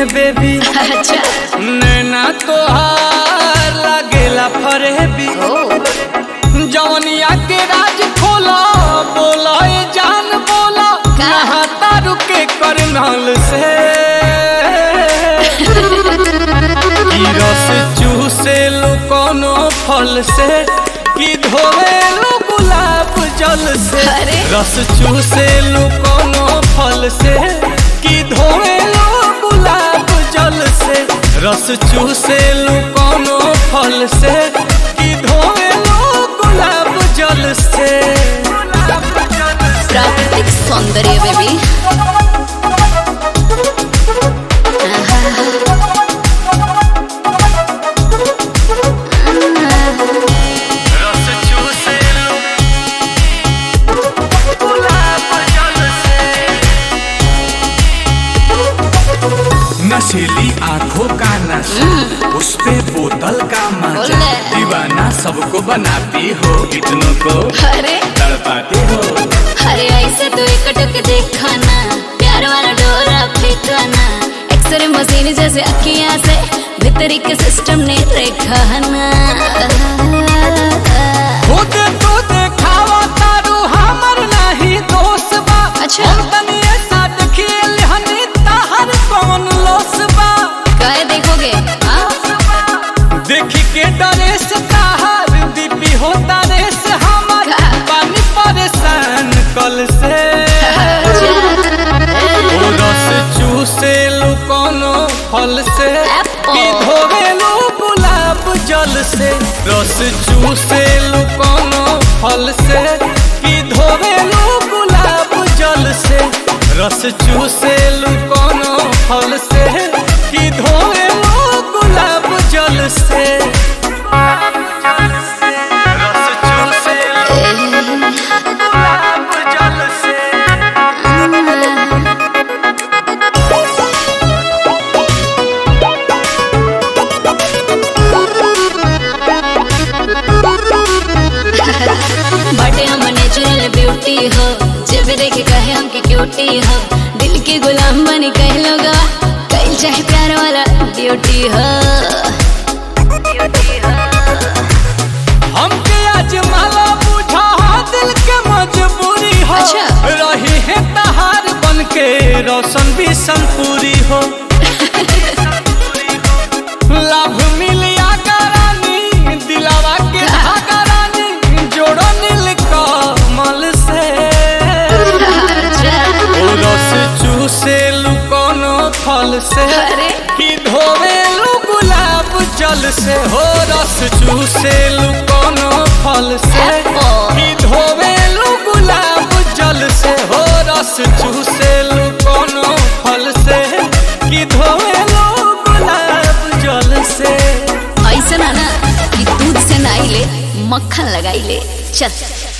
Baby अच्छा नैना तोहार लागेला फरेबी ओ जवनिया के राज खोला बोला ए जान बोला का? नहाता रुके करनाल से ई रस चूसे लो कोनो फल से कि धोवे लो गुलाब जल से अरे। रस चूसे लो कोनो फल से कि धोवे लो गुलाब जल से रस चूसे लो कोनो फल से कि धोवे लो गुलाब जल से प्राकृतिक सौंदर्य बेबी रस चूसे लो गुलाब जल से नशीली आंखों का नशा उस पे बोतल का मजा बोले। दीवाना सबको बनाती हो इतनों को अरे तड़पाती हो अरे ऐसे तो एक टक देखा ना प्यार वाला डोरा फेंका ना एक्सरे मशीन जैसे अखियां से भीतरी के सिस्टम ने रेखा ना खुद तो देखावा तारू हमर नहीं दोस्त बा अच्छा। हम तनी ऐसा खेल हनी ताहर कौन लोस बा काय देखोगे हाँ? देखी के डरे से ताहर दीपी होता रे से हमर का? पानी परेशान कल से ओ रस चूसे लो कोनो फल से Apple. कि धोवे लो गुलाब जल से रस चूसे लो कोनो फल से कि धोवे लो गुलाब जल से रस चूसे लो कोनो फल से कि धोवे लो गुलाब जल से रस चूसे लो गुलाब जल से बटे हम नेचुरल ब्यूटी हो जब देखे कहे हमके क्यूटी हो दिल के गुलाम बनी कह लोग कहीं चाहे प्यार वाला ड्यूटी हो हमके आज माला बुझा दिल के मजबूरी हो अच्छा। रही है तहार बन के रोशन भी संपूरी हो लाभ मिलिया करानी दिलावा के धागा रानी जोड़ो नील कमल से ओ रस चूसे लू कोनो फल से अरे। कि धोवे लू गुलाब जल से हो रस चूसे लू कोनो फल से Apple. कि धोवे लू गुलाब जल से हो रस चूसे लू कोनो फल से कि धोवे लू गुलाब जल से ऐसा ना ना कि दूध से नाई ले मक्खन लगाई ले चल